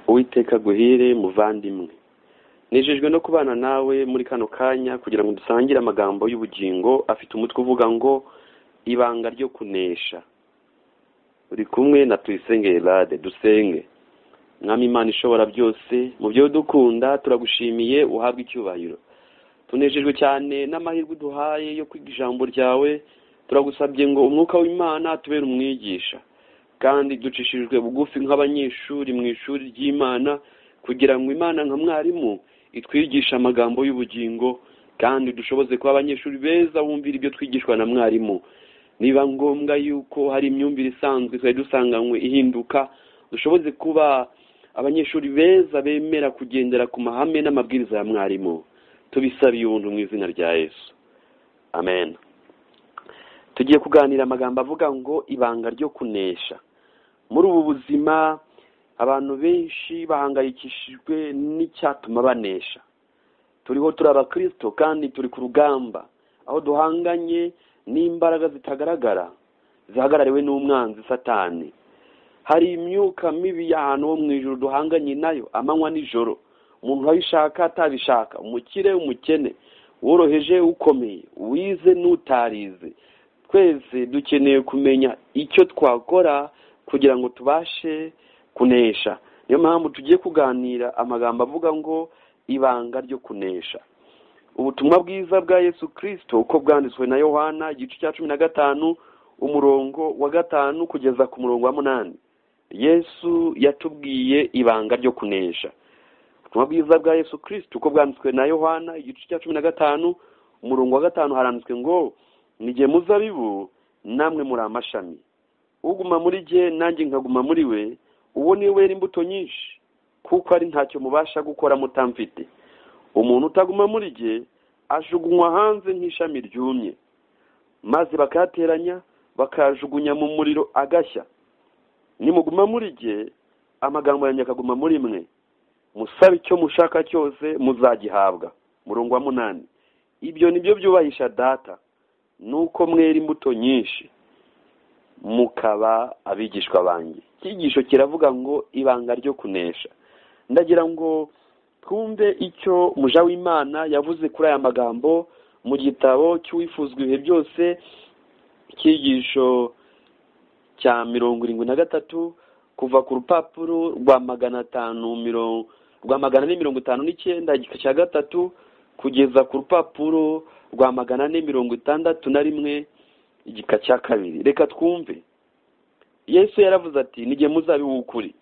uwiteka aguhire muvandimwe nejejwe no kubana nawe muri kano kanya kugira ngo dusangire amagambo y'ubugingo afite umutwe uvuga ngo ibanga ryo kunesha uri kumwe na tuyisenge rade dusenge mwami imana ishobora byose mu byo dukunda turagushimiye uhabwe icyubahiro tunejejwe cyane n'amahirwe uduhaye yo kwiga ijambo ryawe turagusabye ngo umwuka w'imana tubere umwigisha kandi ducishijwe bugufi nk'abanyeshuri mu ishuri ry'imana kugira ngo imana nka mwarimu itwigishe amagambo y'ubugingo kandi dushoboze kuba abanyeshuri beza bumvira ibyo twigishwa na mwarimu niba ngombwa yuko hari imyumvire isanzwe twari dusanganywe ihinduka dushoboze kuba abanyeshuri beza bemera kugendera ku mahame n'amabwiriza ya mwarimu tubisabiye ubuntu mu izina rya yesu amen tugiye kuganira amagambo avuga ngo ibanga ryo kunesha muri ubu buzima abantu benshi bahangayikishijwe n'icyatuma banesha turiho turi abakirisito kandi turi ku rugamba aho duhanganye n'imbaraga zitagaragara zihagarariwe n'umwanzi satani hari imyuka mibi y'ahantu ho mu ijoro duhanganye nayo amanywa n'ijoro umuntu urayishaka atabishaka umukire umukene woroheje ukomeye wize n'utarize twese dukeneye kumenya icyo twakora kugira ngo tubashe kunesha niyo mpamvu tugiye kuganira amagambo avuga ngo ibanga ryo kunesha ubutumwa bwiza bwa yesu kirisito uko bwanditswe na yohana igice cya cumi na gatanu umurongo wa gatanu kugeza ku murongo wa munani yesu yatubwiye ibanga ryo kunesha ubutumwa bwiza bwa yesu kirisito uko bwanditswe na yohana igice cya cumi na gatanu umurongo wa gatanu haranditswe ngo nige muzabibu namwe muri amashami uguma muri jye nanjye nkaguma muri we uwo niwe wera imbuto nyinshi kuko ari ntacyo mubasha gukora mutamfite umuntu utaguma muri jye ajugunywa hanze nk'ishami ryumye maze bakayateranya bakayajugunya mu muriro agashya nimuguma muri jye amagambo yanjye akaguma muri mwe musabe icyo mushaka cyose muzagihabwa murongo wa munani ibyo ni byo byubahisha data nuko mwera imbuto nyinshi mukaba abigishwa banjye icyigisho kiravuga ngo ibanga ryo kunesha ndagira ngo twumve icyo muja w'imana yavuze kuri aya magambo mu gitabo cy'uwifuzwa ibihe byose icyigisho cya mirongo irindwi na gatatu kuva ku rupapuro rwa magana atanu mirongo rwa magana ane mirongo itanu n'icyenda igika cya gatatu kugeza ku rupapuro rwa magana ane mirongo itandatu na rimwe igika cya kabiri reka twumve yesu yaravuze ati nige muzabibu ukuri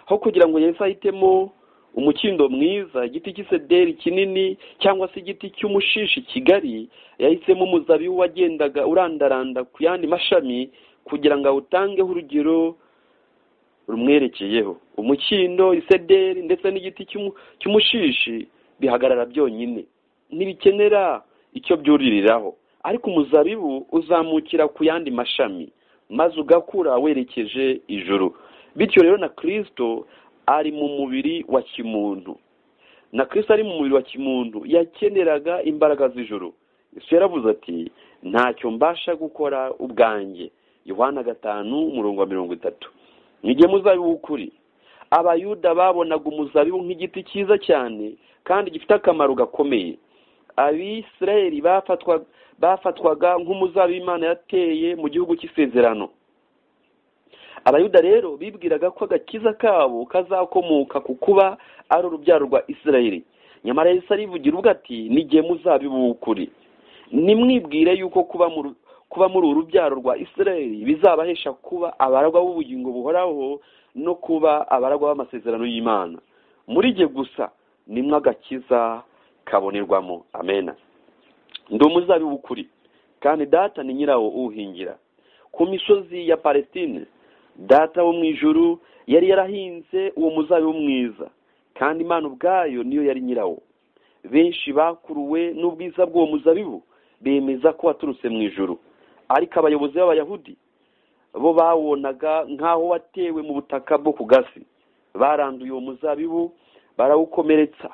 aho kugira ngo yesu ahitemo umukindo mwiza igiti cy'isederi kinini cyangwa se igiti cy'umushishi kigari yahisemo umuzabibu wagendaga urandaranda ku yandi mashami kugira ngo awutangeho urugero rumwerekeyeho umukindo isederi ndetse n'igiti cy'umushishi bihagarara byonyine ntibikenera icyo byuririraho ariko umuzabibu uzamukira ku yandi mashami maze ugakura werekeje ijuru bityo rero na kirisito ari mu mubiri wa kimuntu na kirisito ari mu mubiri wa kimuntu yakeneraga imbaraga z'ijuru isi yaravuze ati ntacyo mbasha gukora ubwanjye yohana gatanu umurongo wa mirongo itatu nige muzabibu ukuri abayuda babonaga umuzabibu nk'igiti cyiza cyane kandi gifite akamaro gakomeye abisirayeri bafatwaga nk'umuzabibu imana yateye mu gihugu cy'isezerano abayuda rero bibwiraga ko agakiza kabo kazakomoka ku kuba ari urubyaro rwa isirayeri nyamara yahise arivugira ubwo ati nige muzabibu ukuri nimwibwire yuko kuba mu kuba muri uru rubyaro rwa isirayeli bizabahesha kuba abaragwa b'ubugingo buhoraho no kuba abaragwa b'amasezerano y'imana muri jye gusa nimwe agakiza kabonerwamo amena ndi umuzabibu ukuri kandi data ni nyirawo uwuhingira ku misozi ya palestine data wo mu ijuru yari yarahinze uwo muzabibu mwiza kandi imana ubwayo niyo yari nyirawo benshi bakuruwe n'ubwiza bw'uwo muzabibu bemeza ko waturutse mu ijuru ariko abayobozi b'abayahudi bo bawonaga nk'aho watewe mu butaka bwo ku gasi baranduye uwo muzabibu barawukomeretsa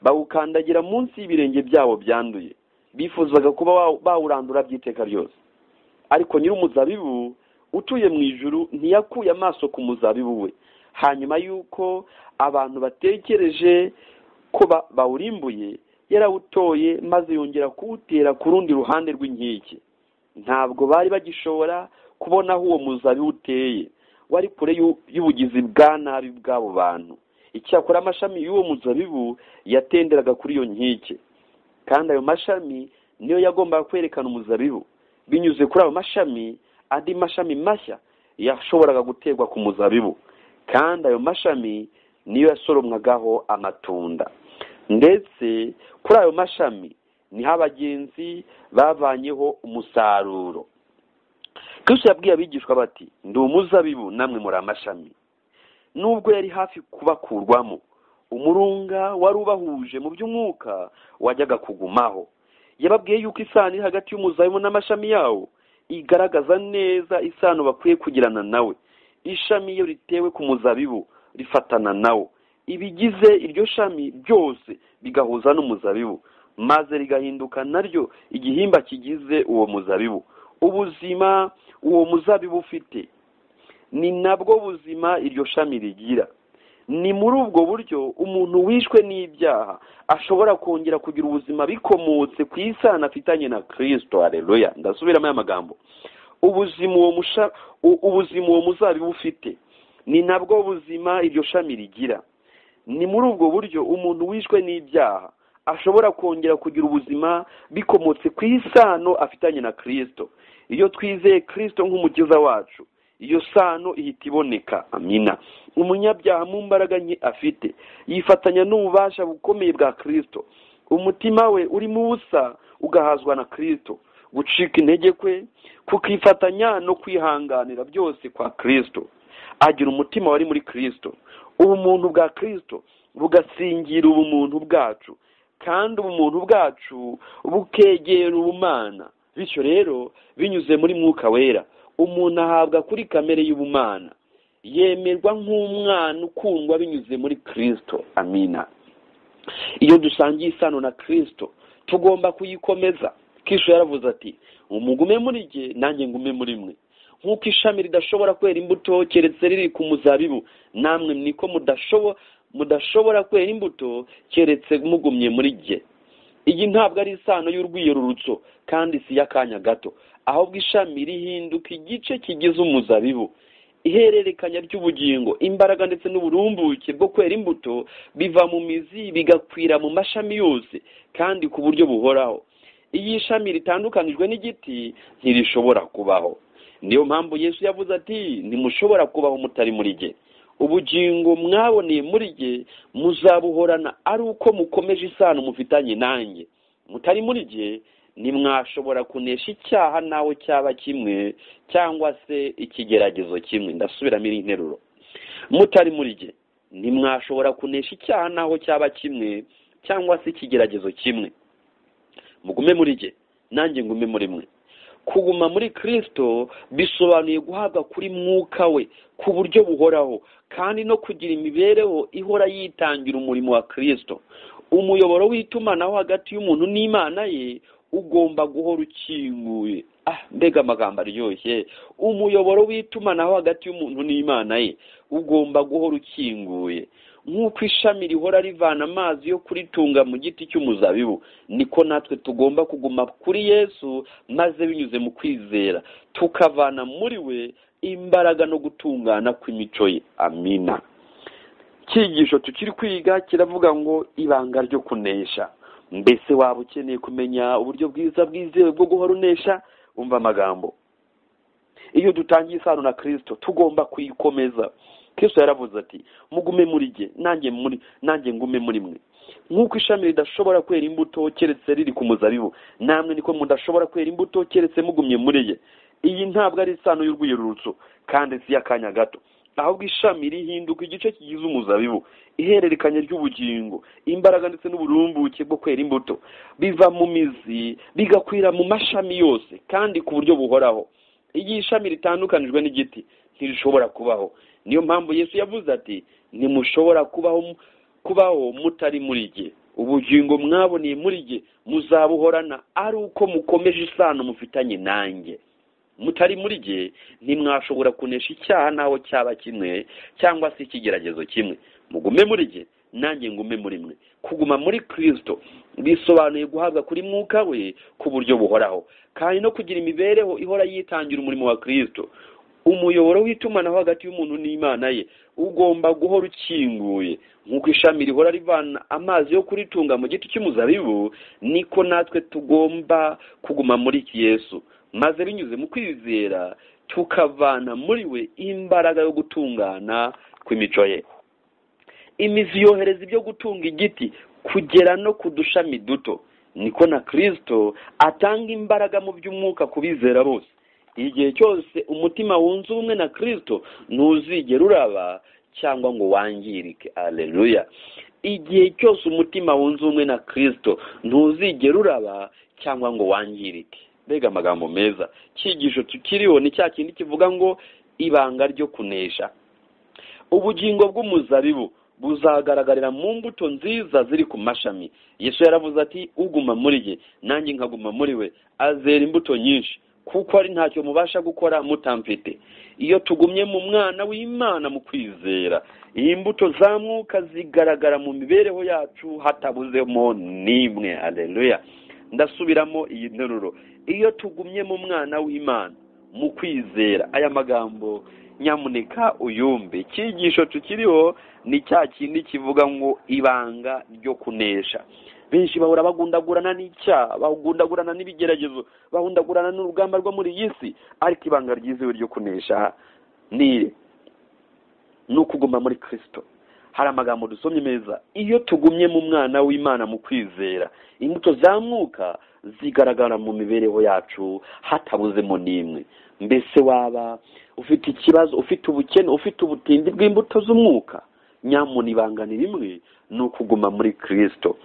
bawukandagira munsi y'ibirenge byabo byanduye bifuzaga kuba bawurandura by'iteka ryose ariko nyir'umuzabibu utuye mu ijuru ntiyakuye amaso ku muzabibu we hanyuma y'uko abantu batekereje ko ba- bawurimbuye yarawutoye maze yongera kuwutera ku rundi ruhande rw'inkike ntabwo bari bagishobora kubona aho uwo muzabibu uteye wari kure y'u- y'ubugizi bwa nabi bw'abo bantu icyakora amashami y'uwo muzabibu yatenderaga kuri iyo nkike kandi ayo mashami niyo yagombaga kwerekana umuzabibu binyuze kuri ayo mashami andi mashami mashya yashoboraga guterwa ku muzabibu kandi ayo mashami niyo yasoromwagaho amatunda ndetse kuri ayo mashami niho abagenzi bavanyeho umusaruro kristo yabwiye abigishwa bati ndi umuzabibu namwe muri amashami nubwo yari hafi kubakurwamo umurunga wari ubahuje mu by'umwuka wajyaga kugumaho yababwiye yuko isano iri hagati y'umuzabibu n'amashami yawo igaragaza neza isano bakwiye kugirana nawe ishami iyo ritewe ku muzabibu rifatana nawo ibigize iryo shami byose bigahuza n'umuzabibu maze rigahinduka naryo igihimba kigize uwo muzabibu ubuzima uwo muzabibu ufite ni nabwo buzima iryo shami rigira ni muri ubwo buryo umuntu wishwe n'ibyaha ashobora kongera kugira ubuzima bikomotse ku isano afitanye na kirisito hareruya ndasubiramo aya magambo ubuzima uwo musha- u- ubuzima uwo muzabibu ufite ni nabwo buzima iryo shami rigira ni muri ubwo buryo umuntu wishwe n'ibyaha ashobora kongera kugira ubuzima bikomotse ku isano afitanye na kirisito iyo twizeye kirisito nk'umukiza wacu iyo sano ihita iboneka amina umunyabyaha mu mbaraga nke afite yifatanya n'ububasha bukomeye bwa kirisito umutima we urimo ubusa ugahazwa na kirisito gucika intege kwe kukifatanya no kwihanganira byose kwa kirisito agira umutima wari muri kirisito ubumuntu bwa kirisito bugasingira ubumuntu bwacu kandi ubumuntu bwacu bukegera ubumana bityo rero binyuze muri mwuka wera umuntu ahabwa kuri kamere y'ubumana yemerwa nk'umwana ukundwa binyuze muri kirisito amina iyo dusangiye isano na kirisito tugomba kuyikomeza kisho yaravuze ati umugume muri jye nanjye ngume muri mwe nk'uko ishami ridashobora kwera imbuto keretse riri ku muzabibu namwe niko mudashobo- mudashobora kwera imbuto keretse mugumye muri jye iyi ntabwo ari isano y'urwiyerurutso kandi si iy'akanya gato ahubwo ishami rihinduka igice kigize umuzabibu ihererekanya ry'ubugingo imbaraga ndetse n'uburumbuke bwo kwera imbuto biva mu mizi bigakwira mu mashami yose kandi ku buryo buhoraho iyo ishami ritandukanijwe n'igiti ntirishobora kubaho niyo mpamvu yesu yavuze ati ntimushobora kubaho mutari muri jye ubugingo mwaboneye muri jye muzabuhorana ari uko mukomeje isano mufitanye nanjye mutari muri jye ntimwashobora kunesha icyaha nawe cyaba kimwe cyangwa se ikigeragezo kimwe ndasubiramo iri nteruro mutari muri jye ntimwashobora kunesha icyaha naho cyaba kimwe cyangwa se ikigeragezo kimwe mugume muri jye nanjye ngume muri mwe kuguma muri kirisito bisobanuye guhabwa kuri mwuka we ku buryo buhoraho kandi no kugira imibereho ihora yitangira umurimo wa kirisito umuyoboro w'itumanaho hagati y'umuntu n'imana ye ugomba guhora ukinguye ah mbega amagambo aryoshye umuyoboro w'itumanaho hagati y'umuntu n'imana ye ugomba guhora ukinguye nk'uko ishami rihora rivana amazi yo kuritunga mu giti cy'umuzabibu niko natwe tugomba kuguma kuri yesu maze binyuze mu kwizera tukavana muri we imbaraga no gutungana kw'imico ye amina icyigisho tukiri kwiga kiravuga ngo ibanga ryo kunesha mbese waba ukeneye kumenya uburyo bwiza bwizewe bwo guhora unesha umva amagambo iyo dutangiye isano na kirisito tugomba kuyikomeza kirisito yaravuze ati mugume muri jye nanjye muri nanjye ngume muri mwe nk'uko ishami ridashobora kwera imbuto keretse riri ku muzabibu namwe niko mudashobora kwera imbuto keretse mugumye muri ye iyi ntabwo ari isano y'urwiyerurutso kandi si iy'akanya gato ahubwo ishami rihinduka igice kigize umuzabibu ihererekanya ry'ubugingo imbaraga ndetse n'uburumbuke bwo kwera imbuto biva mu mizi bigakwira mu mashami yose kandi ku buryo buhoraho iyo ishami ritandukanijwe n'igiti ntirishobora kubaho niyo mpamvu yesu yavuze ati ntimushobora kubaho kubaho mutari muri jye ubugingo mwaboneye muri jye muzabuhorana ari uko mukomeje isano mufitanye nanjye mutari muri rye ntimwashobora kunesha icyaha n'aho cyaba kimwe cyangwa se ikigeragezo kimwe mugume muri rye nanjye ngume muri mwe kuguma muri kirisito bisobanuye guhabwa kuri mwuka we ku buryo buhoraho kandi no kugira imibereho ihora yitangira umurimo wa kirisito umuyoboro w'itumanaho hagati y'umuntu n'imana ye ugomba guhora ukinguye nk'uko ishami rihora rivana amazi yo kuritunga mu giti cy'umuzabibu niko natwe tugomba kuguma muri iki yesu maze binyuze mu kwizera tukavana muri we imbaraga yo gutungana kw'imico ye imizi yohereza ibyo gutunga igiti kugera no ku dushami duto niko na kirisito atanga imbaraga mu by'umwuka ku bizera bose igihe cyose umutima wunze ubumwe na kirisito ntuzigera uraba cyangwa ngo wangirike areruya igihe cyose umutima wunze ubumwe na kirisito ntuzigera uraba cyangwa ngo wangirike mbega amagambo meza cyigisho tukiriho ni cya kindi kivuga ngo ibanga ryo kunesha ubugingo bw'umuzabibu buzagaragarira mu mbuto nziza ziri ku mashami yesu yaravuze ati uguma muri ye nanjye nkaguma muri we azera imbuto nyinshi kuko ari ntacyo mubasha gukora mutamfite iyo tugumye mu mwana w'imana mu kwizera iyi mbuto za mwuka zigaragara mu mibereho yacu hatabuzemo n'imwe areruya ndasubiramo iyi nteruro iyo tugumye mu mwana w'imana mu kwizera aya magambo nyamuneka uyumve icyigisho tukiriho ni cya kindi kivuga ngo ibanga ryo kunesha benshi bahora bagundagurana n'icyaha bagundagurana n'ibigeragezo bagundagurana n'urugamba rwo muri iyi si ariko ibanga ryizewe ryo kunesha ni ni ukuguma muri kirisito hari amagambo dusomye meza iyo tugumye mu mwana w'imana mu kwizera imbuto za mwuka zigaragara mu mibereho yacu hatabuzemo n'imwe mbese waba ufite ikibazo ufite ubukene ufite ubutindi bw'imbuto z'umwuka nyamuna ibanga ni rimwe ni ukuguma muri kirisito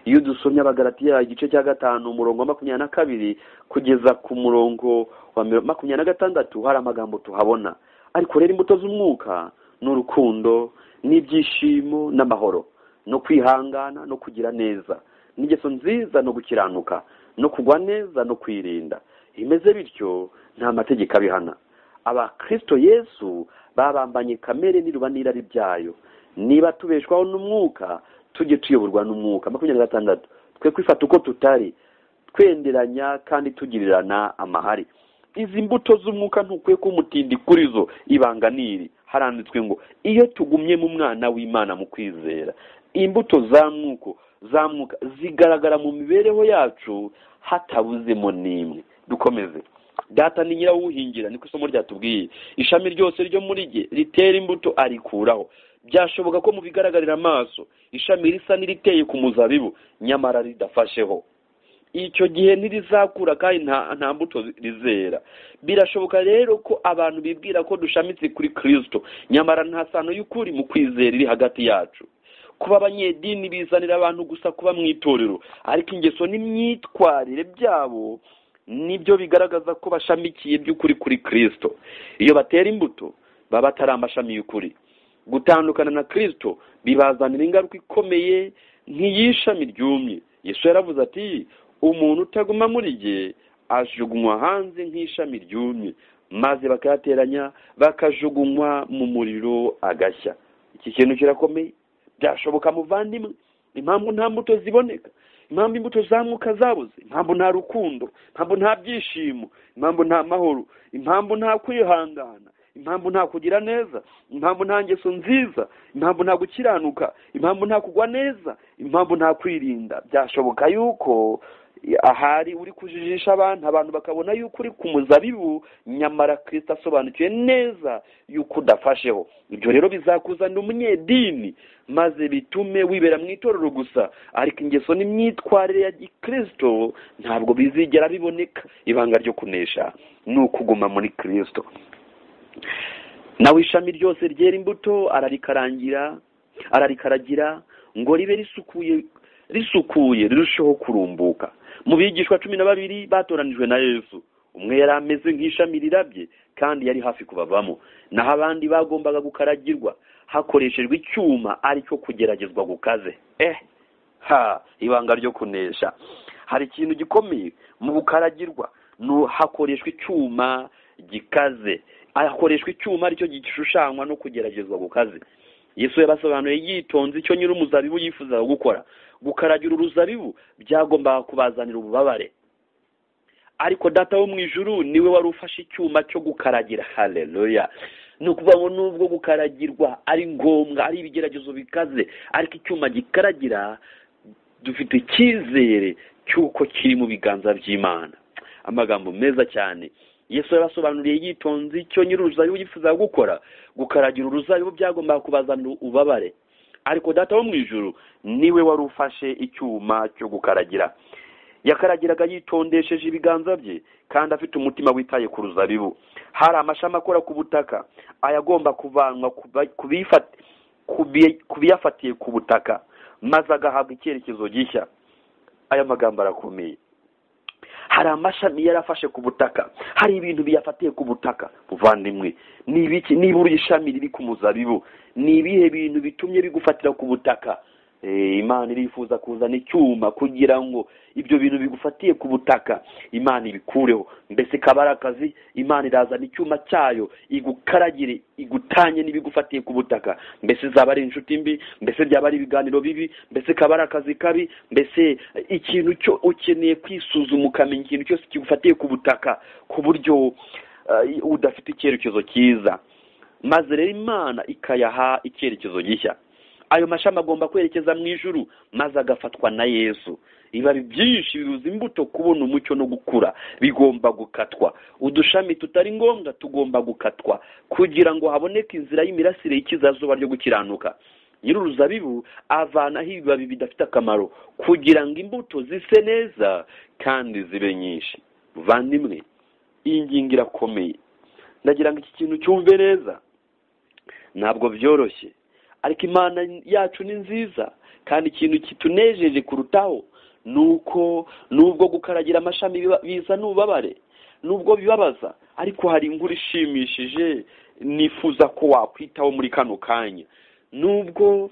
iyo dusomye abagaratiya igice cya gatanu umurongo wa makumyabiri na kabiri kugeza ku murongo wa makumyabiri na gatandatu hari amagambo tuhabona ariko rero imbuto z'umwuka ni urukundo n'ibyishimo n'amahoro no kwihangana no kugira neza n'ingeso nziza no gukiranuka no kugwa neza no kwirinda imeze bityo nta mategeko abihana abakristo yesu babambanye kamere n'iruba n'irari byayo niba tubeshwaho n'umwuka tujye tuyoborwa n'umwuka makumyabiri na gatandatu twe kwifata uko tutari twenderanya kandi tugirirana amahari izi mbuto z'umwuka ntukwiye kumutindi kuri zo ibanga n'iri haranditswe ngo iyo tugumye mu mwana w'imana mu kwizera imbuto za mwuko za mwuka zigaragara mu mibereho yacu hatabuzemo n'imwe dukomeze data ni nyirawuhingira niko isomo ryatubwiye ishami ryose ryo muri rye ritera imbuto arikuraho byashoboka ko mu bigaragarira amaso ishami risa n'iriteye ku muzabibu nyamara ridafasheho icyo gihe ntirizakura kandi nta mbuto rizera birashoboka rero ko abantu bibwira ko dushamitse kuri kirisito nyamara nta sano y'ukuri mu kwizera iri hagati yacu kuba abanyedini bizanira abantu gusa kuba mu itorero ariko ingeso n'imyitwarire byabo nibyo bigaragaza ko bashamikiye by'ukuri kuri kirisito iyo batera imbuto baba atari amashami y'ukuri gutandukana na kirisito bibazanira ingaruka ikomeye nk'iy'ishami ryumye yesu yaravuze ati umuntu utaguma muri rye ajugunywa hanze nk'ishami ryumye maze bakayateranya bakajugunywa mu muriro agashya iki kintu kirakomeye byashoboka muvandimwe impamvu nta mbuto ziboneka impamvu imbuto zamuka zabuze impamvu nta rukundo impamvu nta byishimo impamvu nta mahoro impamvu nta kwihangana impamvu nta kugira neza impamvu nta ngeso nziza impamvu nta gukiranuka impamvu nta kugwa neza impamvu nta kwirinda byashoboka yuko ahari uri kujijisha abantu abantu bakabona yuko uri ku muzabibu nyamara kirisita asobanukiwe neza yuko udafasheho ibyo rero bizakuzanira umunyedini maze bitume wibera mu itorero gusa ariko ingeso n'imyitwarire ya kirisito ntabwo bizigera biboneka ibanga ryo kunesha ni ukuguma muri kirisito nawe ishami ryose ryera imbuto ararikarangira ararikaragira ngo ribe risukuye risukuye rirusheho kurumbuka mu bigishwa cumi na babiri batoranijwe na yesu umwe yari ameze nk'ishami rirabye kandi yari hafi kubavamo naho abandi bagombaga gukaragirwa hakoreshejwe icyuma aricyo kugeragezwa gukaze eh ha ibanga ryo kunesha hari ikintu gikomeye mu gukaragirwa hakoreshwa icyuma gikaze hakoreshwa icyuma aricyo gishushanywa no kugeragezwa gukaze yesu yabasobanuye yitonze icyo nyiri umuzabibu yifuzaga gukora gukaragira uruzabibu byagombaga kubazanira ububabare ariko data wo mu ijuru niwe wari ufashe icyuma cyo gukaragira hareruya ni ukuvuga ngo nubwo gukaragirwa ari ngombwa ari ibigeragezo bikaze ariko icyuma gikaragira dufite icyizere cy'uko kiri mu biganza by'imana amagambo meza cyane yesu yarasobanuriye yitonze icyo nyiri uruzabibu yifuzaga gukora gukaragira uruzabibu byagombaga kubazanira ububabare ariko data wo mu ijuru niwe wari ufashe icyuma cyo gukaragira yakaragiraga yitondesheje ibiganza bye kandi afite umutima witaye ku ruzabibu hari amashami akora ku butaka aya agomba kuvanwa ku bifa- ku bi- ku biyafatiye ku butaka maze agahabwa icyerekezo gishya aya magambo arakomeye hari amashami yarafashe ku butaka hari ibintu biyafatiye ku butaka muvandimwe ni ibiki nibura ishami riri ku muzabibu ni ibihe bintu bitumye bigufatira ku butaka Eh, imana irifuza kuzana icyuma kugira ngo ibyo bintu bigufatiye ku butaka imana ibikureho mbese kabari akazi imana irazana icyuma cyayo igukaragire igutanye n'ibigufatiye ku butaka mbese zaba ari inshuti mbi mbese byaba ari ibiganiro bibi mbese kabari akazi kabi mbese eh, ikintu cyo ukeneye kwisuzuma ukamenya ikintu cyose kigufatiye ku butaka ku buryo eh, udafite icyerekezo cyiza maze rero imana ikayaha icyerekezo gishya ayo mashami agomba kwerekeza mu ijuru maze agafatwa na yesu ibibabi byinshi biruza imbuto kubona umucyo no gukura bigomba gukatwa udushami tutari ngombwa tugomba gukatwa kugira ngo haboneke inzira y'imirasire y'ikizazuba ryo gukiranuka nyir'uruzabibu avanaho ibibabi bidafite akamaro kugira ngo imbuto zise neza kandi zibe nyinshi vandimwe iyi ngingo irakomeye ndagira ngo iki kintu cyumve neza ntabwo byoroshye ariko imana yacu ni nziza kandi ikintu kitunejeje kurutaho ni uko nubwo gukaragira amashami biba- bizana ububabare nubwo bibabaza ariko hari inkuru ishimishije nifuza ko wakwitaho muri kano kanya nubwo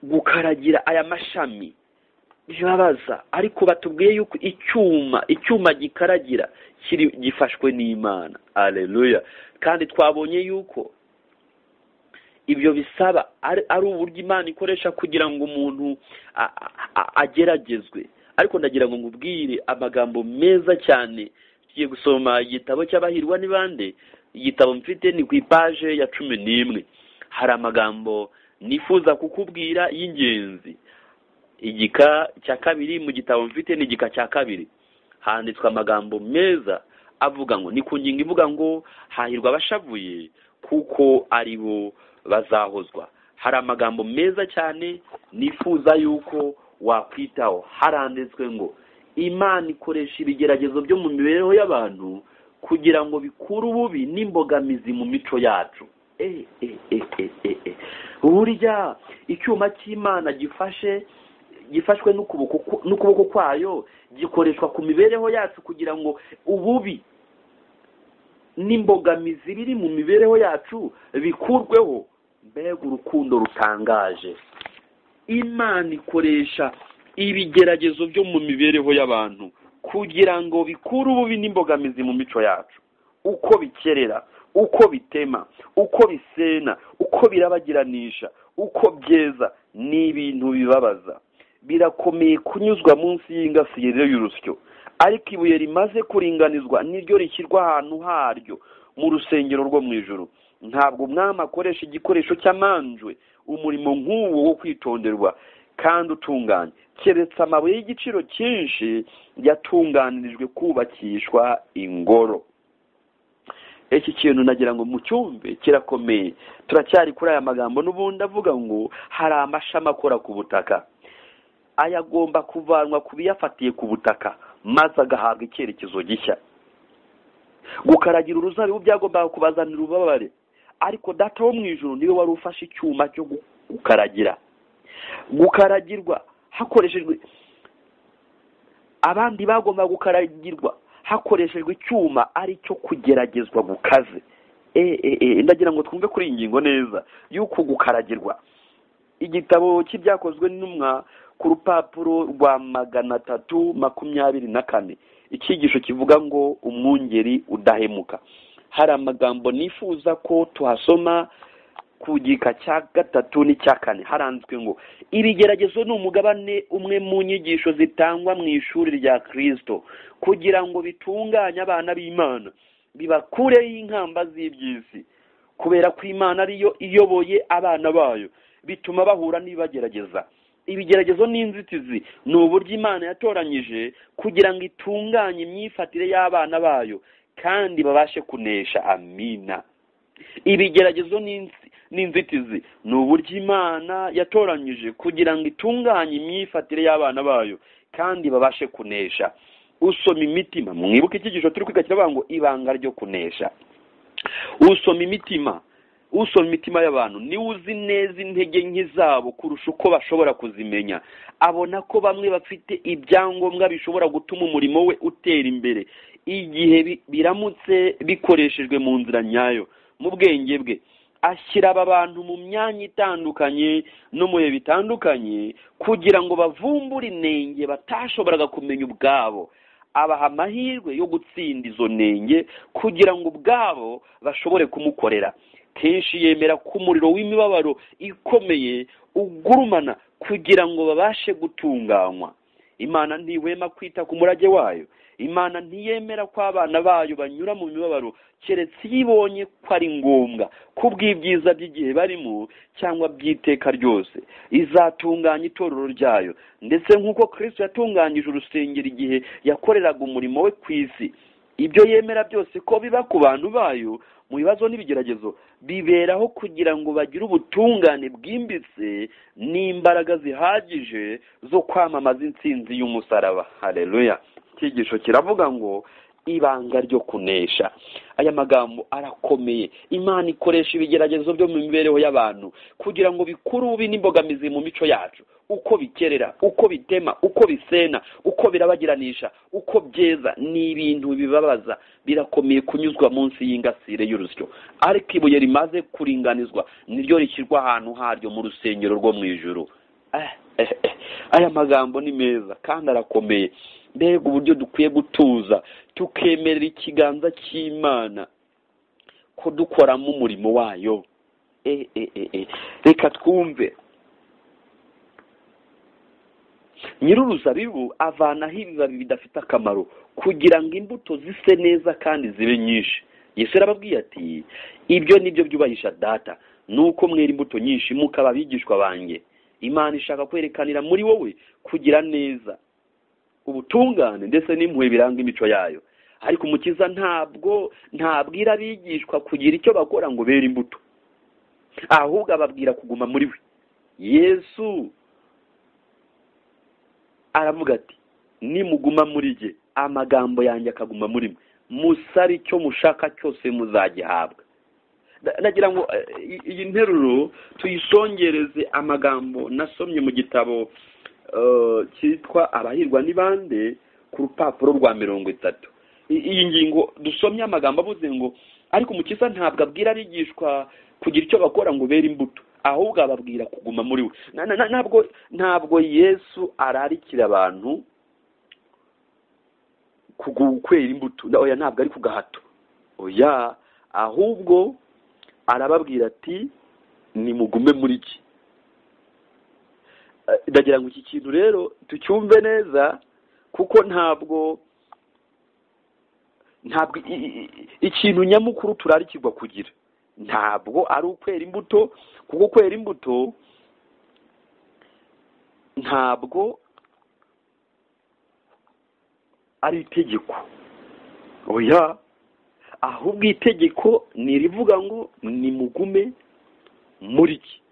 gukaragira aya mashami bibabaza ariko batubwiye yuko icyuma icyuma gikaragira kiri gifashwe n'imana aleluya kandi twabonye yuko ibyo bisaba ari ari uburyo imana ikoresha kugira ngo umuntu a- a- a- ageragezwe ariko ndagira ngo nkubwire amagambo meza cyane tugiye gusoma igitabo cy'abahirwa ni bande igitabo mfite ni ku ipaje ya cumi n'imwe hari amagambo nifuza kukubwira y'ingenzi igika cya kabiri mu gitabo mfite ni igika cya kabiri handitswe amagambo meza avuga ngo ni ku ngingo ivuga ngo hahirwa abashavuye kuko ari bo bazahozwa hari amagambo meza cyane nifuza yuko wakwitaho haranditswe ngo imana ikoresha ibigeragezo byo mu mibereho y'abantu kugira ngo bikure ububi n'imbogamizi mu mico yacu Eh, eh, eh, eh, eh, eh. burya icyuma cy'imana gifashe gifashwe n'ukuboko ku- n'ukuboko kwayo gikoreshwa ku mibereho yacu kugira ngo ububi n'imbogamizi biri mu mibereho yacu bikurweho mbega urukundo rutangaje imana ikoresha ibigeragezo byo mu mibereho y'abantu kugira ngo bikure ububi n'imbogamizi mu mico yacu uko bikerera uko bitema uko bisena uko birabagiranisha uko byeza ni ibintu bibabaza birakomeye kunyuzwa munsi y'ingasire y'urusyo ariko ibuye rimaze kuringanizwa niryo rishyirwa ahantu haryo mu rusengero rwo mu ijoro ntabwo umwami akoresha igikoresho cy'amanjwe umurimo nk'uwo wo kwitonderwa kandi utunganye keretse amabuye y'igiciro cyinshi yatunganirijwe kubakishwa ingoro iki kintu nagira ngo mu cyumbe kirakomeye turacyari kuri aya magambo n'ubundi avuga ngo hari amashami akora ku butaka aya agomba kuvanwa ku biyafatiye ku butaka maze agahabwa icyerekezo gishya gukaragira uruzabibu byagombaga kubazanira ububabare ariko data wo mu ijoro niwe wari ufashe icyuma cyo gu- gukaragira gukaragirwa hakoreshejwe abandi bagomba gukaragirwa hakoreshejwe icyuma ari cyo kugeragezwa gukaze e, e, e, ndagira ngo twumve kuri iyi ngingo neza y'uko gukaragirwa igitabo cy'ibyakozwe n'intumwa ku rupapuro rwa magana atatu makumyabiri na kane icyigisho kivuga ngo umwungeri udahemuka hari amagambo nifuza ko tuhasoma ku gika cya gatatu n'icya kane haranzwe ngo ibigeragezo ni umugabane umwe mu nyigisho zitangwa mu ishuri rya kirisito kugira ngo bitunganye abana b'imana bibakureho inkamba z'iby'isi kubera ko imana ariyo iyoboye abana bayo bituma bahura n'ibagerageza ibigeragezo n'inzitizi ni uburyo imana yatoranyije kugira ngo itunganye imyifatire y'abana bayo kandi babashe kunesha amina ibigeragezo n'inzitizi ni uburyo imana yatoranyije kugira ngo itunganye imyifatire y'abana bayo kandi babashe kunesha usoma imitima mwibuke icyigisho turi kwiga kiravuga ngo ibanga ryo kunesha usoma imitima usoma imitima y'abantu niwe uzi neza intege nke zabo kurusha uko bashobora kuzimenya abona ko bamwe bafite ibyangombwa bishobora gutuma umurimo we utera imbere igihe biramutse bikoreshejwe mu nzira nyayo mu bwenge bwe ashyira aba bantu mu myanya itandukanye no mu bihe bitandukanye kugira ngo bavumbure inenge batashoboraga kumenya ubwabo abaha amahirwe yo gutsinda izo nenge kugira ngo ubwabo bashobore kumukorera kenshi yemera ko umuriro w'imibabaro ikomeye ugurumana kugira ngo babashe gutunganywa imana ntihwema kwita ku murage wayo imana ntiyemera ko abana bayo banyura mu mibabaro keretse iyo ibonye ko ari ngombwa kubw'ibyiza by'igihe barimo cyangwa by'iteka ryose izatunganya itorero ryayo ndetse nk'uko kirisito yatunganyije urusengero igihe yakoreraga umurimo we ku isi ibyo yemera byose ko biba ku bantu bayo mu bibazo n'ibigeragezo biberaho kugira ngo bagire ubutungane bwimbitse n'imbaraga zihagije zo kwamamaza insinzi y'umusaraba hareruya icyigisho kiravuga ngo ibanga ryo kunesha aya magambo arakomeye imana ikoresha ibigeragezo byo mu mibereho y'abantu kugira ngo bikure ubi n'imbogamizi mu mico yacu uko bikerera uko bitema uko bisena uko birabagiranisha uko byeza ni ibintu bibabaza birakomeye kunyuzwa munsi y'ingasire y'urusyo ariko ibuye rimaze kuringanizwa niryo rishyirwa ahantu haryo mu rusengero rwo mu ijoro aya magambo ni meza kandi arakomeye mbega uburyo dukwiye gutuza tukemerera ikiganza cy'imana ko dukoramo umurimo wayo reka twumve nyir'uruzabibu avanaho ibibabi bidafite akamaro kugira ngo imbuto zise neza kandi zibe nyinshi yesu arababwiye ati ibyo nibyo byubahisha data ni uko mwera imbuto nyinshi mukaba abigishwa banjye imana ishaka kwerekanira muri wowe kugira neza ubutungane ndetse n'impuhwe biranga imico yayo ariko umukiza ntabwo ntabwira abigishwa kugira icyo bakora ngo bere imbuto ahubwo ababwira kuguma muri we yesu aravuga ati nimuguma muri jye amagambo yanjye akaguma muri mwe musare icyo mushaka cyose muzagihabwa nagira ngo iyi nteruro tuyisongereze amagambo nasomye mu gitabo cyitwa abahirwa ni bande ku rupapuro rwa mirongo itatu iyi ngingo dusomye amagambo avuze ngo ariko umukiza ntabwo abwira abigishwa kugira icyo bakora ngo bere imbuto ahubwo ababwira kuguma muri we ntabwo ntabwo yesu ararikira abantu kwera imbuto oya ntabwo ari ku gahato oya ahubwo arababwira ati nimugume muri iki ndagira ngo iki kintu rero tucyumve neza kuko ntabwo ntabwo ikintu nyamukuru turarikirwa kugira ntabwo ari ukwera imbuto kuko kwera imbuto ntabwo ari itegeko oya ahubwo itegeko ni irivuga ngo nimugume muri iki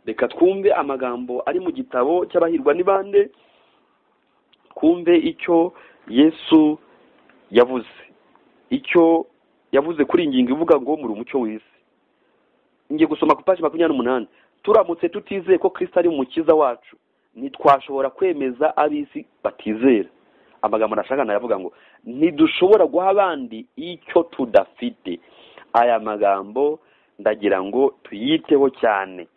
reka twumve amagambo ari mu gitabo cy'abahirwa n'ibande twumve icyo yesu yavuze icyo yavuze kuri iyi ngingo ivuga ngo muri umucyo w'isi ngiye gusoma ku ipaji makumyabiri n'umunani turamutse tutizeye ko kirisita ari umukiza wacu ntitwashobora kwemeza ab'isi batizera amagambo nashaka nayavuga ngo ntidushobora guha abandi icyo tudafite aya magambo ndagira ngo tuyiteho cyane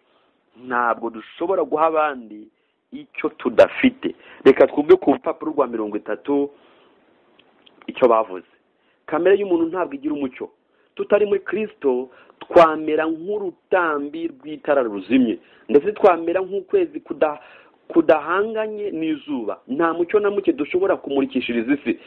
ntabwo dushobora guha abandi icyo tudafite reka twumve ku rupapuro rwa mirongo itatu icyo bavuze kamere y'umuntu ntabwo igira umucyo tutari muri kirisito twamera nk'urutambi rw'itara ruzimye ndetse twamera nk'ukwezi kuda- kudahanganye n'izuba nta mucyo na muke dushobora kumurikishiriza isi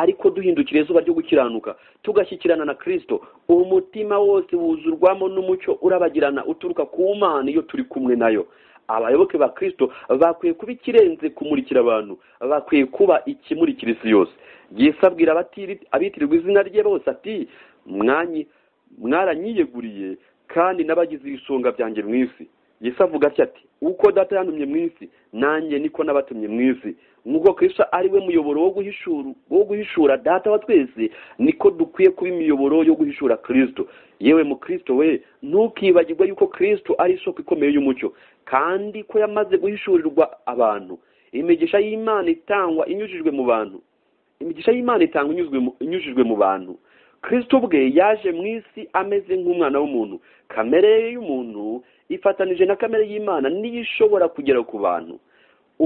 ariko duhindukira izuba ryo gukiranuka tugashyikirana na kirisito umutima wose wuzurwamo n'umucyo urabagirana uturuka ku mana iyo turi kumwe nayo abayoboke ba kirisito bakwiye kuba ikirenze kumurikira abantu bakwiye kuba ikimurikira isi yose yesu abwira abatiri- abitirirwa izina rye bose ati mwanyi mwaranyiyeguriye kandi n'abagize ibisonga byanjye mu isi yesu avuga atya ati uko data yantumye mu isi nanjye niko n'abatumye mu isi nk'uko kirisito ari we muyoboro wo guhishura wo guhishura data wa twese niko dukwiye kuba imiyoboro yo guhishura kirisito yewe mu kirisito we ntukibagirwe yuko kirisito ari isoko ikomeye y'umucyo kandi ko yamaze guhishurirwa abantu imigisha y'imana itangwa inyujijwe mu bantu imigisha y'imana itangwa inyuzwe mu- inyujijwe mu bantu kirisito ubwe yaje mu isi ameze nk'umwana w'umuntu kamere ye y'umuntu ifatanije na kamere y'imana niyo ishobora kugera ku bantu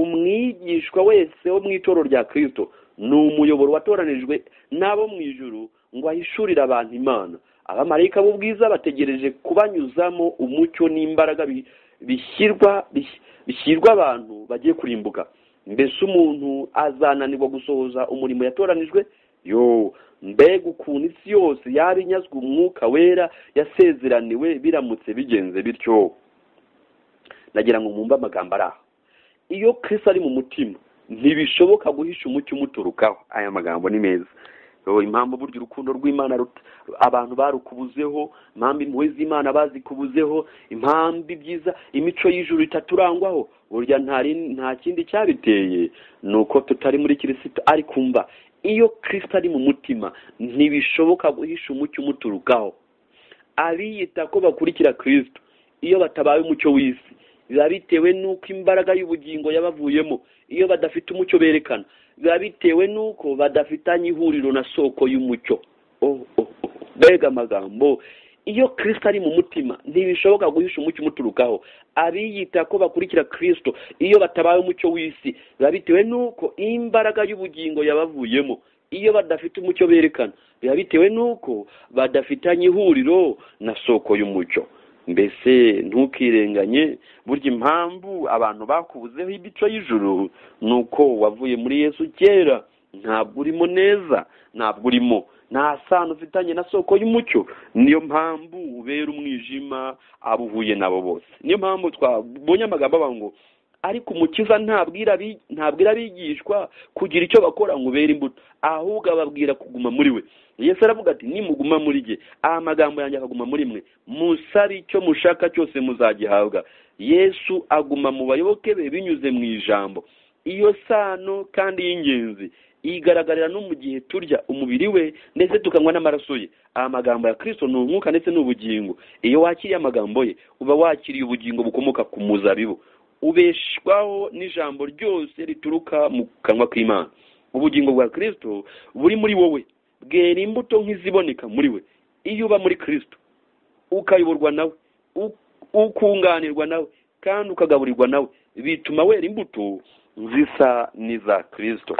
umwigishwa wese wo mu itoro rya kirisito ni umuyoboro watoranijwe n'abo mu ijuru ngo ahishurire abantu imana abamarayika b'ubwiza bategereje kubanyuzamo umucyo n'imbaraga bi- bishyirwa bis- bishyirwa abantu bagiye kurimbuka mbese umuntu azananirwa gusohoza umurimo yatoranijwe yo mbega ukuntu isi yose yaba inyazwe umwuka wera yasezeraniwe biramutse bigenze bityo nagira ngo mwumve amagambo ari aha iyo kirisi ari mu mutima ntibishoboka guhisha umucyo umuturukaho aya magambo ni meza Yo, impamvu burya urukundo rw'imana rut- abantu barukubuzeho impamvu impuhwe z'imana bazikubuzeho impamvu ibyiza imico y'ijuru itaturangwaho burya ntari nta kindi cyabiteye ni uko tutari muri kirisito ariko umva iyo kirisito ari mu mutima ntibishoboka guhisha umucyo umuturukaho abiyita ko bakurikira kirisito iyo batabaye umucyo w'isi biba bitewe n'uko imbaraga y'ubugingo yabavuyemo iyo badafite umucyo berekana biba bitewe n'uko badafitanye ihuriro na soko y'umucyo oh, oh, oh. mbega amagambo iyo kirisito ari mu mutima ntibishoboka guhisha umucyo umuturukaho abiyita ko bakurikira kirisito iyo batabaye umucyo w'isi biba bitewe n'uko imbaraga y'ubugingo yabavuyemo iyo badafite umucyo berekana biba bitewe n'uko badafitanye ihuriro na soko y'umucyo mbese ntukirenganye burya impamvu abantu bakubuzeho imico y'ijuru ni uko wavuye muri yesu kera ntabwo urimo neza ntabwo urimo nta sano ufitanye na soko y'umucyo niyo mpamvu ubera umwijima abo uhuye nabo bose niyo mpamvu twabonye amagambo avuga ngo ariko umukiza ntabwira abi- ntabwira abigishwa kugira icyo bakora ngo ubere imbuto ahubwo ababwira kuguma muri we yesu aravuga ati nimuguma muri jye aya magambo yanjye akaguma muri mwe musabe icyo mushaka cyose muzagihabwa yesu aguma mu bayoboke be binyuze mu ijambo iyo sano kandi y'ingenzi igaragarira no mu gihe turya umubiri we ndetse tukanywa n'amaraso ye aya magambo ya kirisito ni umwuka ndetse n'ubugingo iyo wakiriye amagambo ye uba wakiriye ubugingo bukomoka ku muzabibu ubeshwaho n'ijambo ryose rituruka mu kanwa k'imana ubugingo bwa kirisito buri muri wowe bwera imbuto nk'iziboneka muri we iyo uba muri kirisito ukayoborwa nawe u- ukunganirwa nawe kandi ukagaburirwa nawe bituma wera imbuto zisa n'iza kirisito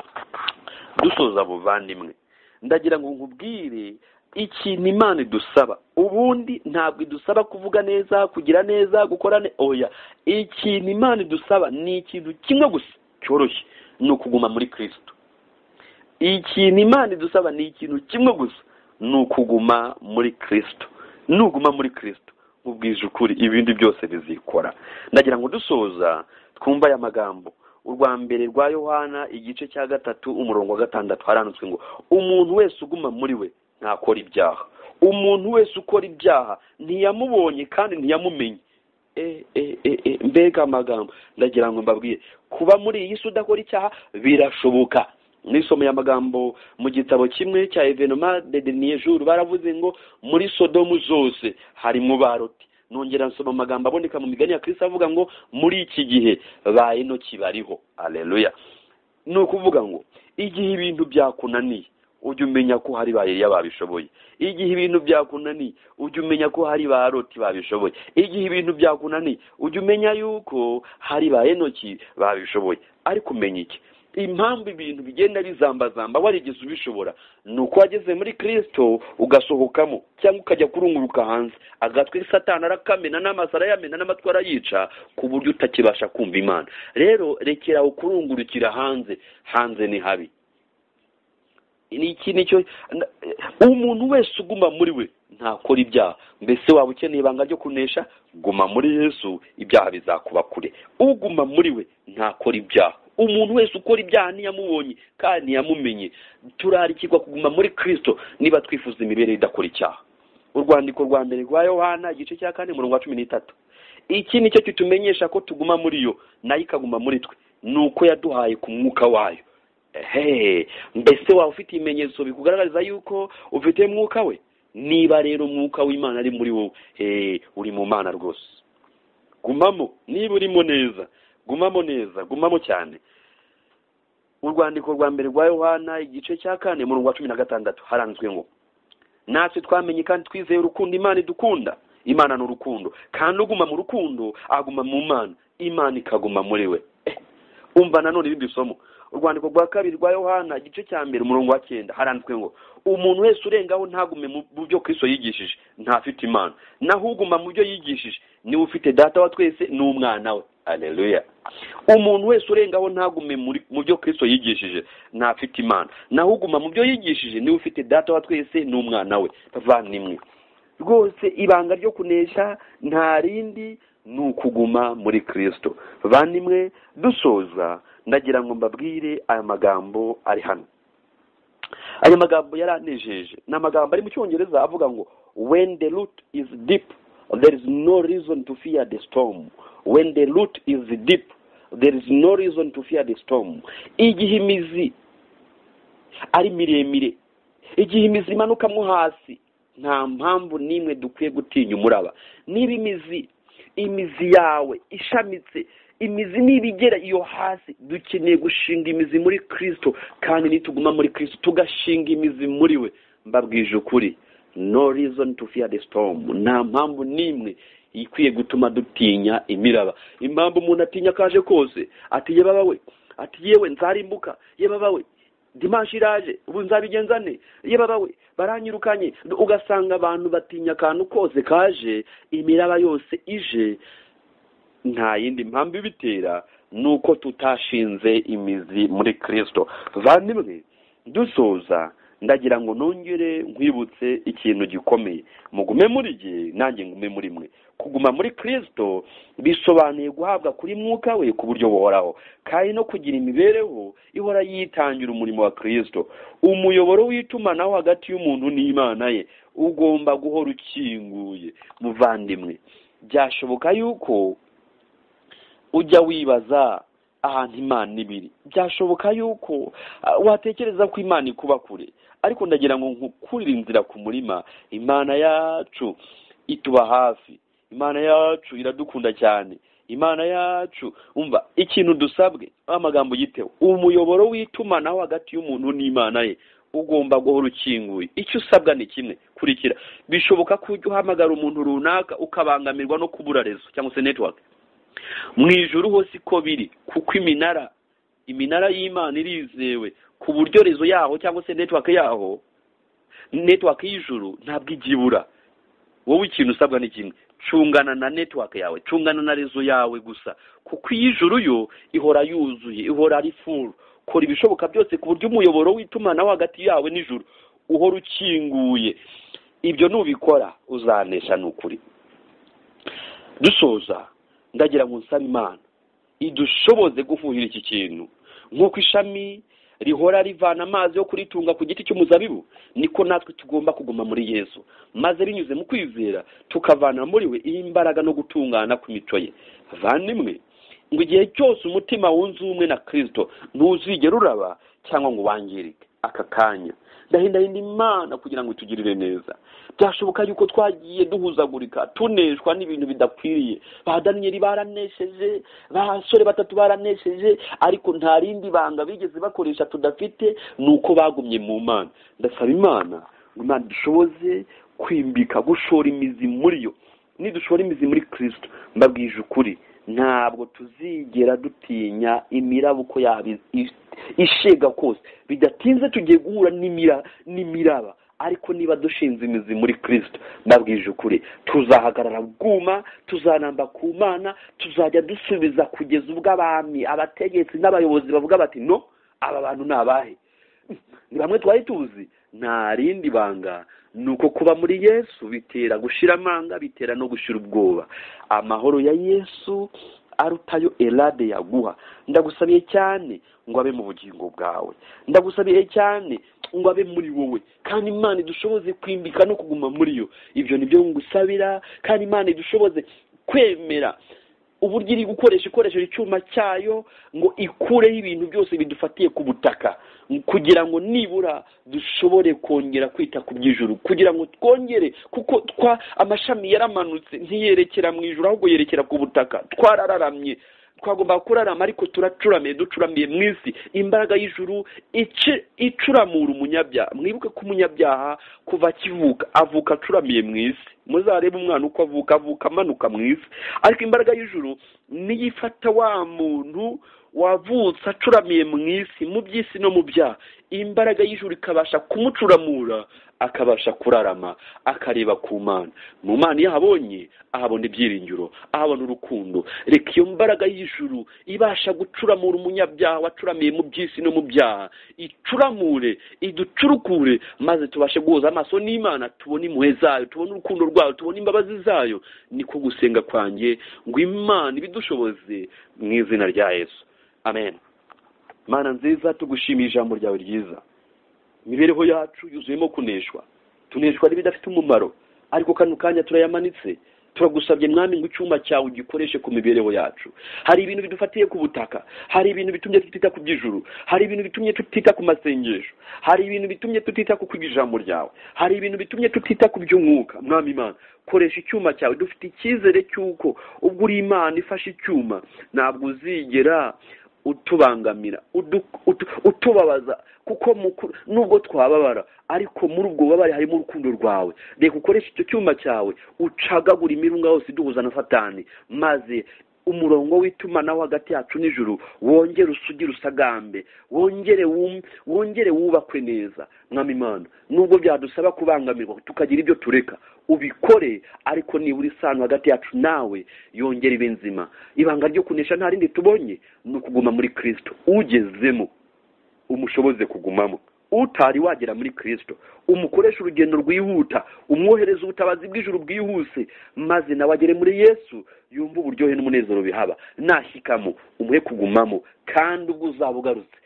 dusoza buvandimwe ndagira ngo nkubwire ikintu imana idusaba ubundi ntabwo idusaba kuvuga neza kugira neza gukora ne oya ikintu imana idusaba ni ikintu kimwe gusa cyoroshye ni ukuguma muri kirisito ikintu imana idusaba ni ikintu kimwe gusa ni ukuguma muri kirisito nuguma muri kirisito nkubwije ukuri ibindi byose bizikora ndagira ngo dusoza twumve aya magambo urwa mbere rwa yohana igice cya gatatu umurongo wa gatandatu harandutswe ngo umuntu wese uguma muri we ntakora ibyaha umuntu wese ukora ibyaha ntiyamubonye kandi ntiyamumenye e, e, e, e, mbega amagambo ndagira ngo mbabwire kuba muri iyi si udakora icyaha birashoboka nisomeye amagambo mu gitabo kimwe cya evenoma de dernier jour baravuze ngo muri sodomu zose harimo baroti nongera nsoma amagambo aboneka mu migani ya kristo avuga ngo muri iki gihe ba enoki bariho aleluya ni ukuvuga ngo igihe ibintu byakunaniye ujye umenya ko hari ba Eliya babishoboye igihe ibintu byakunaniye ujye umenya ko hari ba Loti babishoboye igihe ibintu byakunaniye ujye umenya yuko hari ba Enoki babishoboye ariko umenya iki impamvu ibintu bigenda bizambazamba warigeze ubishobora ni uko wageze muri kirisito ugasohokamo cyangwa ukajya kurunguruka hanze agatwi satana arakamena n'amaso arayamena n'amatwi arayica ku buryo utakibasha kumva imana rero rekera aho kurungurukira hanze hanze ni habi iki nicyo umuntu wese uguma muri we ntakora ibyaha mbese waba ukeneye ibanga ryo kunesha guma muri yesu ibyaha bizakuba kure uguma muri we ntakora ibyaha umuntu wese ukora ibyaha ntiyamubonye kandi ntiyamumenye turarikirwa kuguma muri kirisito niba twifuza imibereho idakora icyaha urwandiko rwa mbere rwa yohana igice cya kane umurongo wa cumi n'itatu iki nicyo kitumenyesha ko tuguma muri yo nayo ikaguma muri twe ni uko yaduhaye ku mwuka wayo hehe mbese waba ufite ibimenyetso bikugaragariza yuko ufite mwuka we niba rero umwuka w'imana ari muri wowe hehe uri mu mana rwose gumamo niba urimo neza gumamo neza gumamo cyane urwandiko rwa mbere rwa yohana igice cya kane mu wa cumi na gatandatu haranzwe ngo natwe twamenye kandi twizeye urukundo imana idukunda imana ni urukundo kandi uguma mu rukundo aguma mu mana imana ikaguma muri we umva nanone irindi somo urwandiko rwa kabiri rwa yohana igice cya mbere umurongo wa cyenda haranditswe ngo umuntu wese urengaho ntagume mu byo kristo yigishije ntafite imana naho uguma mu byo yigishije niwe ufite data wa twese n'umwana we areruya umuntu wese urengaho ntagume mu byo kristo yigishije ntafite imana naho uguma mu byo yigishije niwe ufite data wa twese n'umwana we bavandimwe rwose ibanga ryo kunesha nta rindi ni ukuguma muri kirisito bavandimwe dusoza ndagira ngo mbabwire aya magambo ari hano aya magambo yaranejeje ni amagambo ari mu cyongereza avuga ngo when the root is deep there is no reason to fear the storm when the root is deep there is no reason to fear the storm igihe imizi ari miremire igihe imizi imanukamo hasi nta mpamvu n'imwe dukwiye gutinya umuraba niba imizi imizi yawe ishamitse imizi niba igera iyo hasi dukeneye gushinga imizi muri kirisito kandi nituguma muri kirisito tugashinga imizi muri we mbabwije ukuri no reason to fear the storm nta mpamvu n'imwe ikwiye gutuma dutinya imiraba impamvu umuntu atinya kaje kose ati yebaba we ati yewe nzarimbuka yebaba we dimanshi iraje ubu nzabigenza ne yebaba we baranyirukanye ugasanga abantu batinya akantu kose kaje imiraba yose ije nta yindi mpamvu ibitera ni uko tutashinze imizi muri kirisito bavandimwe dusoza ndagira ngo nongere nkwibutse ikintu gikomeye mugume muri jye nanjye ngume muri mwe kuguma muri kirisito bisobanuye guhabwa kuri mwuka we ku buryo buhoraho kandi no kugira imibereho ihora yitangira umurimo wa kirisito umuyoboro w'itumanaho hagati y'umuntu n'imana ye ugomba guhora ukinguye muvandimwe byashoboka yuko ujya wibaza ahantu imana ibiri byashoboka yuko watekereza ko imana ikuba kure ariko ndagira ngo nkukurire inzira ku murima imana yacu ituba hafi imana yacu iradukunda cyane imana yacu umva ikintu dusabwe amagambo yitewe umuyoboro w'itumanaho hagati y'umuntu n'imana ye ugomba guhora ukinguye icyo usabwa ni kimwe kurikira bishoboka ko ujya uhamagara umuntu runaka ukabangamirwa no kubura rezo cyangwa se netiwake mu ijoro hose uko biri kuko iminara iminara y'imana irizewe ku buryo rezo yaho cyangwa se netiwake yaho netiwake y'ijoro ntabwo igibura wowe ikintu usabwa ni kimwe cungana na netiwake yawe cungana na rezo yawe gusa kuko iy'ijuru yo ihora yuzuye ihora ari furu kora ibishoboka byose ku buryo umuyoboro w'itumanaho hagati yawe n'ijuru uhora ukinguye ibyo nubikora uzanesha ni ukuri dusoza ndagira ngo nsabe imana idushoboze gufuhira iki kintu nk'uko ishami rihora rivana amazi yo kuritunga ku giti cy'umuzabibu niko natwe tugomba kuguma muri yesu maze binyuze mu kwizera tukavana muri we imbaraga no gutungana ku mico ye vandimwe ngo igihe cyose umutima wunze ubumwe na kirisito ntuzigere uraba cyangwa ngo wangirike aka kanya ndahindahinda imana kugira ngo itugirire neza byashoboka yuko twagiye duhuzagurika tuneshwa n'ibintu bidakwiriye ba daniyeli baranesheje basore batatu baranesheje ariko nta rindi banga bigeze bakoresha tudafite ni uko bagumye mu mana ndasaba imana ngo imana dushoboze kwimbika gushora imizi muri yo nidushora imizi muri kirisito mbabwije ukuri ntabwo tuzigera dutinya imiraba uko yaba ishega kose bidatinze tugiye guhura n'imiraba ariko niba dushinze imizi muri kirisito mbabwije ukuri tuzahagarara bwuma tuzaramba ku mana tuzajya dusubiza kugeza ubwo abami abategetsi n'abayobozi bavuga bati no aba bantu ni abahe ni bamwe twari tuzi nta rindi banga ni uko kuba muri yesu bitera gushira amanga bitera no gushira ubwoba amahoro ya yesu arutayo erade yaguha ndagusabiye cyane ngo abe mu bugingo bwawe ndagusabiye cyane ngo abe muri wowe kandi imana idushoboze kwimbika no kuguma muri yo ibyo ni byo ngusabira kandi imana idushoboze kwemera uburyo iri gukoresha ikoresheje icyuma cyayo ngo ikureho ibintu byose bidufatiye ku butaka kugira ngo nibura dushobore kongera kwita ku by'ijuru kugira ngo twongere kuko twa amashami yaramanutse ntiyerekera mu ijoro ahubwo yerekera ku butaka twararamye twagomba kurarama ariko turacuramye ducuramiye mu isi imbaraga y'ijuru icuramura umunyabyaha mwibuke ko umunyabyaha kuva akivuka avuka acuramiye mu isi muzarebe umwana uko avuka avuka amanuka mu isi ariko imbaraga y'ijuru niyo ifata wa muntu wavutse acuramiye mu isi mu by'isi no mu byaha imbaraga y'ijuru ikabasha kumucuramura akabasha kurarama akareba ku mana mu mana iyo ahabonye ahabona ibyiringiro ahabona urukundo reka iyo mbaraga y'ijuru ibasha gucuramura umunyabyaha wacuramiye mu by'isi no mu byaha icuramure iducurukure maze tubashe guhuza amaso n'imana tubone impuhwe zayo tubone urukundo rwayo tubone imbabazi zayo niko gusenga kwanjye ngo imana ibidushoboze mu izina rya yesu amen mana nziza tugushimiye ijambo ryawe ryiza imibereho yacu yuzuyemo kuneshwa tuneshwa n'ibidafite umumaro ariko kano kanya turayamanitse turagusabye mwami ngo icyuma cyawe ugikoreshe ku mibereho yacu hari ibintu bidufatiye ku butaka hari ibintu bitumye tutita ku by'ijuru hari ibintu bitumye tutita ku masengesho hari ibintu bitumye tutita ku kwiga ijambo ryawe hari ibintu bitumye tutita ku by'umwuka mwami imana koresha icyuma cyawe dufite icyizere cy'uko ubwo uri imana ifashe icyuma ntabwo uzigera utubangamira utubabaza kuko nubwo twababara ariko muri ubwo bubabare harimo urukundo rwawe reka ukoreshe icyo cyuma cyawe ucagagura imirunga yose iduhuza na satani maze umurongo w'itumanaho hagati yacu n'ijuru wongere usugire usagambe wongere wongere wubakwe neza mwami imana nubwo byadusaba kubangamirwa tukagira ibyo tureka ubikore ariko nibura isano hagati yacu nawe yongere ibe nzima ibanga ryo kunesha nta rindi tubonye ni ukuguma muri kirisito ugezemo umushoboze kugumamo utari wagera muri kirisito umukoresha urugendo rwihuta umwohereza ubutabazi bw'ijuru bwihuse maze nawe agere muri yesu yumve uburyohe n'umunezero bihaba nashyikamo umuhe kugumamo kandi ubwo uzaba ugarutse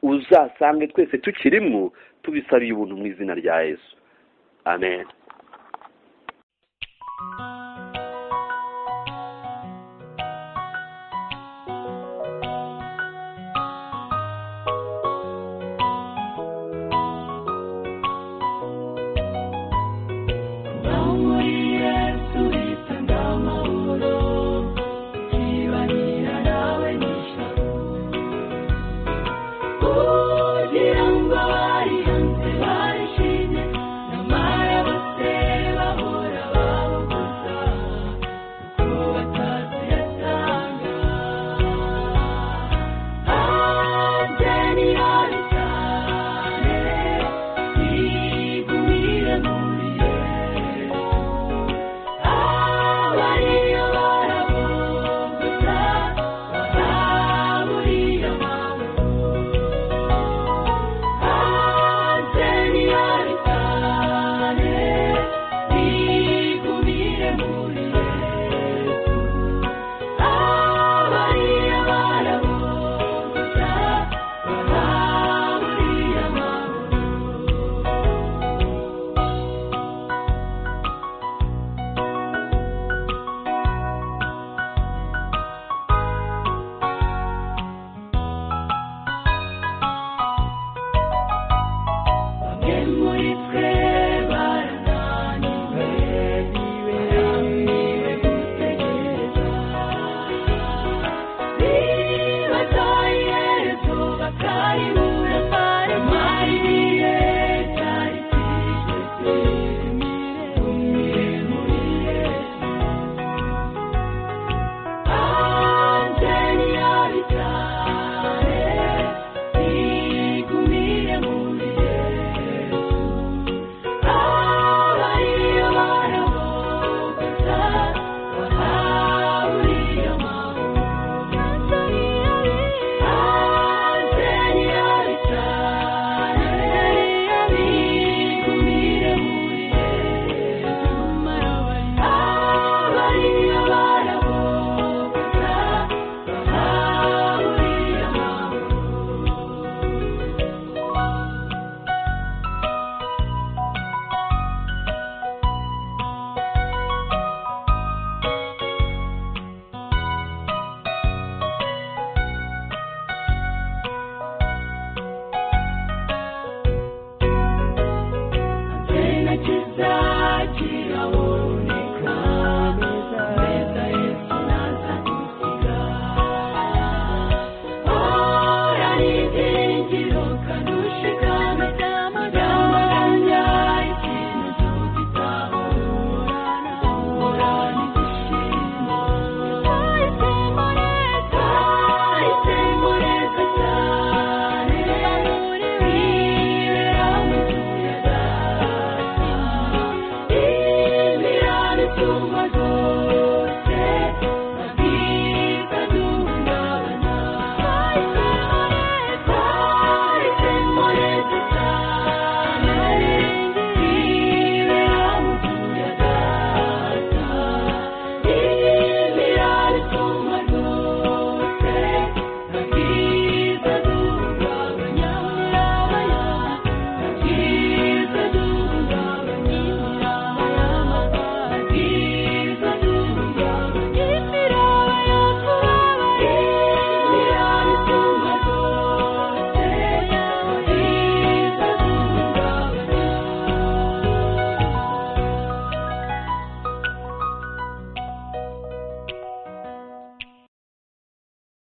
uzasange twese tukirimwo tubisabiye ubuntu mu izina rya yesu amen